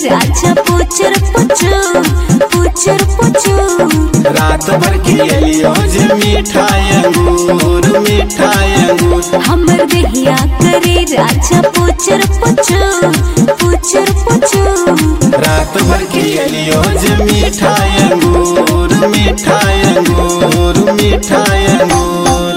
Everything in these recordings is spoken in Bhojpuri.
राजा पुचर पुचू पुचर पुचू रात भर खियलियो जे मिठाई अंगूर मिठाई अंगूर हमर देहिया करे राजा पुचर पुचू पुचर पुचू रात भर खियलियो जे मिठाई अंगूर मिठाई अंगूर मिठाई अंगूर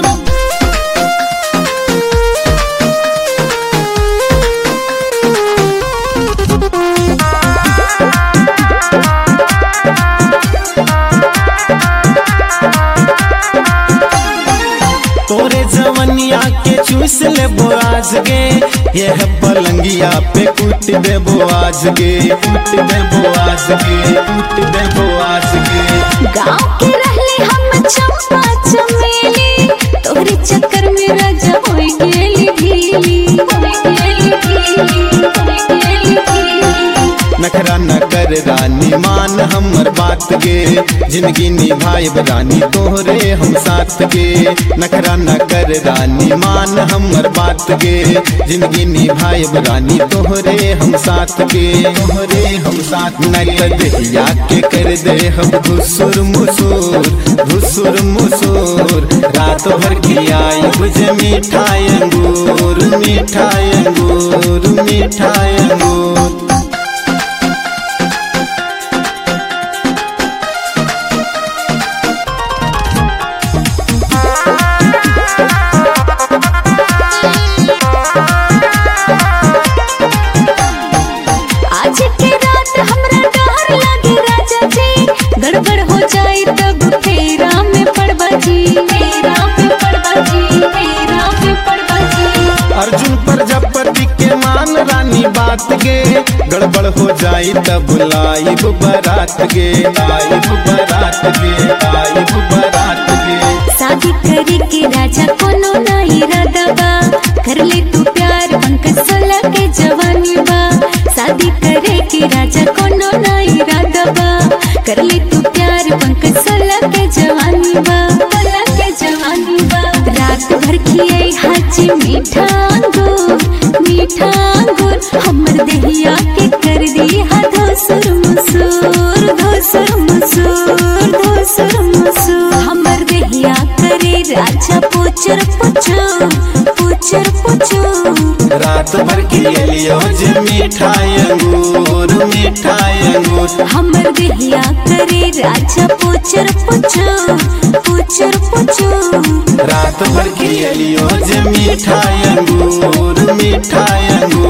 तोरे जवनिया के चूस लेबो आज गे यह पलंगिया पे कूट देबो आज गे कूट देबो आज गे कूट देबो आज गे गाँव के रहले हम चंपा चमेली तोहरे चक्कर में राजा होई गेली ढीली होई गेली ढीली होई गेली ढीली नखरा न कर रानी मान हमर बात गे जिंदगी निभाइब रानी तोहरे हम साथ गे नखरा न कर रानी मान हमर बात गे जिंदगी निभाइब रानी तोहरे हम साथ गे तोहरे हम साथ न कर देहिया के कर दे हम धुसुर मुसुर धुसुर मुसुर रात भर खियाई बुझे मिठाई अंगूर मिठाई अंगूर मिठाई अंगूर आज के रात हमरा डर लगे राजा जी गड़बड़ हो जाए तब फेरा में पड़बा जी फेरा में पड़बा जी फेरा में पड़बा जी अर्जुन प्रजापति के मान रानी बात गे गड़बड़ हो जाई तब लाइब बारात गे लाइब बारात गे लाइब बारात गे शादी करे के राजा कोनो नहीं रदबा कर ले तू प्यार पंकज सोलह के जवानी बा शादी करे के राजा कोनो नहीं रदबा कर ले तू प्यार पंकज सोलह के जवानी बा सोलह के जवानी बा रात भर खिए हाजी मीठा अंगूर मीठा अंगूर हमर देहिया के कर दी हा धोसुर मुसूर धोसुर मुसूर धोसुर मुसूर हमर देहिया करे राजा पुचर पुचू पुचर पुचू रात भर खियलियो जे मिठाई अंगूर मिठाई अंगूर हमर देहिया करे राजा पुचर पुचू पुचर पुचू रात भर खियलियो जे मिठाई अंगूर मिठाई अंगूर